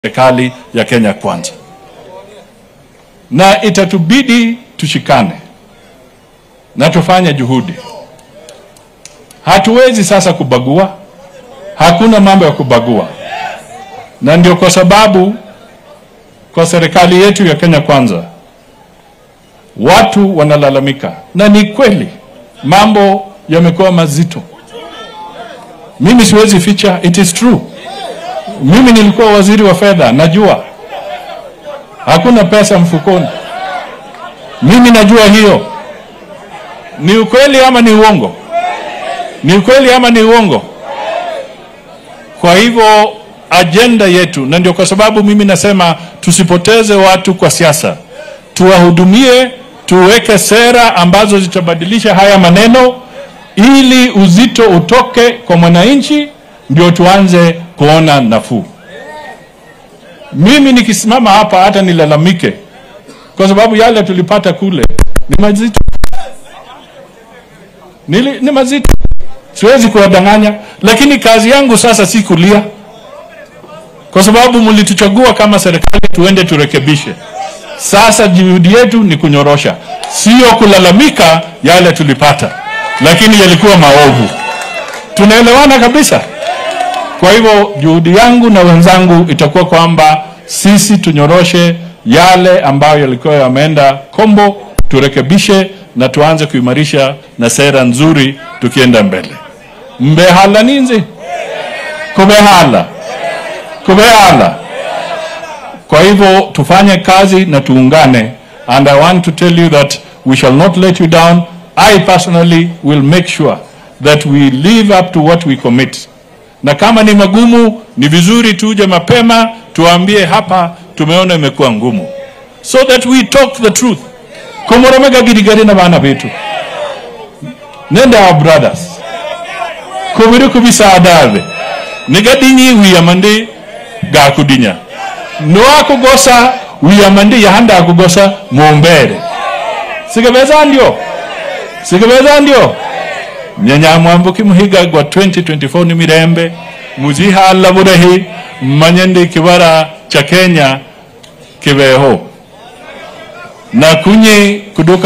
serikali ya Kenya Kwanza, na itatubidi tushikane na tufanye juhudi. Hatuwezi sasa kubagua, hakuna mambo ya kubagua, na ndio kwa sababu kwa serikali yetu ya Kenya Kwanza watu wanalalamika, na ni kweli mambo yamekuwa mazito. Mimi siwezi ficha, it is true. Mimi nilikuwa waziri wa fedha, najua hakuna pesa mfukoni. Mimi najua hiyo. Ni ukweli ama ni uongo? Ni ukweli ama ni uongo? Kwa hivyo ajenda yetu, na ndio kwa sababu mimi nasema tusipoteze watu kwa siasa, tuwahudumie, tuweke sera ambazo zitabadilisha haya maneno, ili uzito utoke kwa mwananchi, ndio tuanze kuona nafuu. Mimi nikisimama hapa hata nilalamike, kwa sababu yale tulipata kule ni mazito, Nili, ni mazito, siwezi kuwadanganya, lakini kazi yangu sasa si kulia, kwa sababu mlituchagua kama serikali tuende turekebishe. Sasa juhudi yetu ni kunyorosha, sio kulalamika yale tulipata, lakini yalikuwa maovu. Tunaelewana kabisa. Kwa hivyo juhudi yangu na wenzangu itakuwa kwamba sisi tunyoroshe yale ambayo yalikuwa yameenda kombo, turekebishe na tuanze kuimarisha na sera nzuri tukienda mbele. Mbehala ninzi kubehala kubehala. Kwa hivyo tufanye kazi na tuungane, and I want to tell you that we shall not let you down. I personally will make sure that we live up to what we commit na kama ni magumu, ni vizuri tuje mapema tuambie hapa tumeona imekuwa ngumu, so that we talk the truth. komoromega girigari na bana betu nende our brothers kubiri kubisa adabe nigadinyi wiyamandi gakudinya noakugosa wiyamandi yahanda akugosa mumbere sigabeza ndio sigabeza ndio nyanyamwambuki muhiga gwa 2024 ni mirembe muzihala burahi manyende kibara cha Kenya kibeho na kunye kuduka